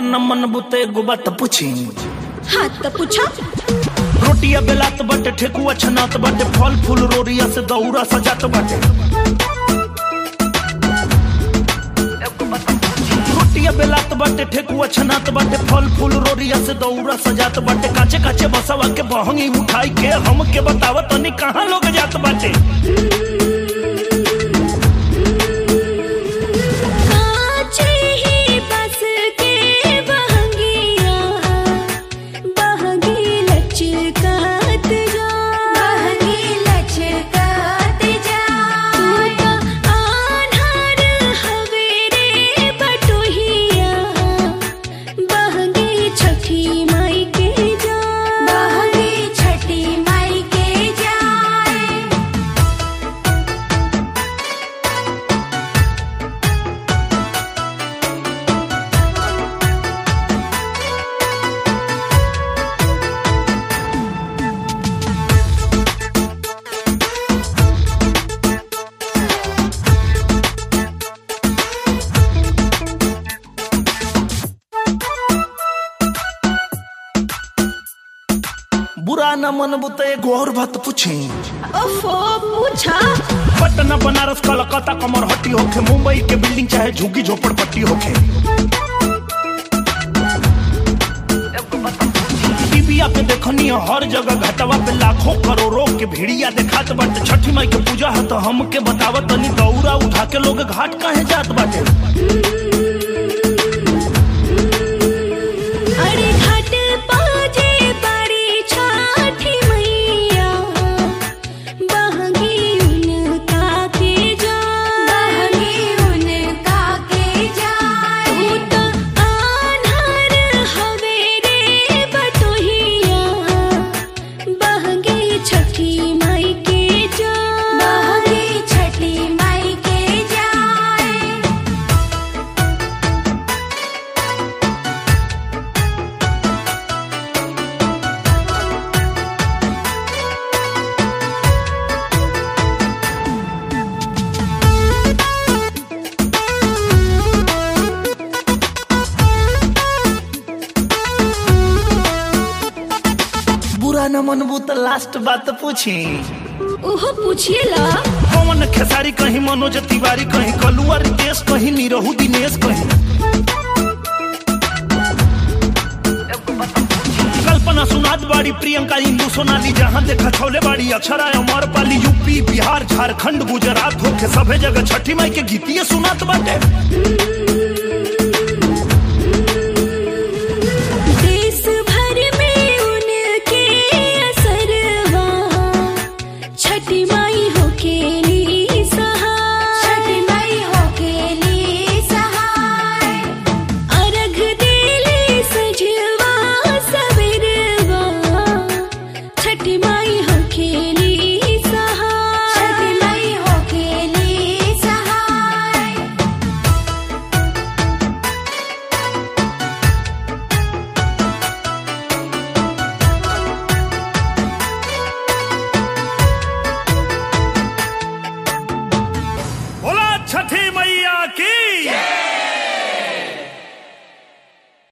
न मन बुते एगो बात पूछी हाँ तो पूछो रोटिया बेलात बाटे ठेकुआ छनात बाटे फल फूल रोरिया से दौरा सजात बाटे रोटिया बेलात बाटे ठेकुआ छनात बाटे फल फूल रोरिया से दौरा सजात बाटे काचे काचे बसवा के बहंगी उठाई के हम के बताव तनी कहाँ लोग जात बाटे काचे ही बस के बहंगिया बहंगी लचकात जा बहंगी लचकात जा तू तो आन्हर हवे रे बटोहिया बहंगी छठी माई के जा बहंगी छठी माई के जाए बुरा न मन बुते एगो और बात पूछी ओफो पूछा पटना बनारस कलकत्ता कमरहट्टी होखे मुंबई के बिल्डिंग चाहे झुग्गी झोपड़पट्टी होखे टीविया पे देखनी है हर जगह घटवा पे लाखों करोड़ों के भीड़िया देखात बाटे छठी माई के पूजा है तो हमके बतावत तनी दौरा उठा के लोग घाट काहे जात बाटे अरे घाट बाजे बड़ी छठी मैया बहंगी उनका के जा बहंगी उनका के जाए तू तो आन्हर हवे रे बटोहिया बहंगी छठी माई के जा बहंगी छठी माई के जाए बुरा न मन बुत लास्ट बात पूछी ओहो पूछिएला पवन खेसारी कहीं मनोज तिवारी कहीं कलुआ रितेश कहीं निरहू दिनेश कहीं कल्पना सुनाद बाड़ी प्रियंका इंदू सोनाली जहां देखा छौले बाड़ी अक्षरा अमर पाली यूपी बिहार झारखंड गुजरात होके सभे जगह छठी माई के गीतिए सुनात बाटे देश भर में उनके असरवा छठी माई हो खेली सहाय छठी माई हो खेली सहाय अर्घ देली सजवा सबरवा छठी माई हो खेली सहाय छठी माई हो खेली सहाय बोला छठी मैया की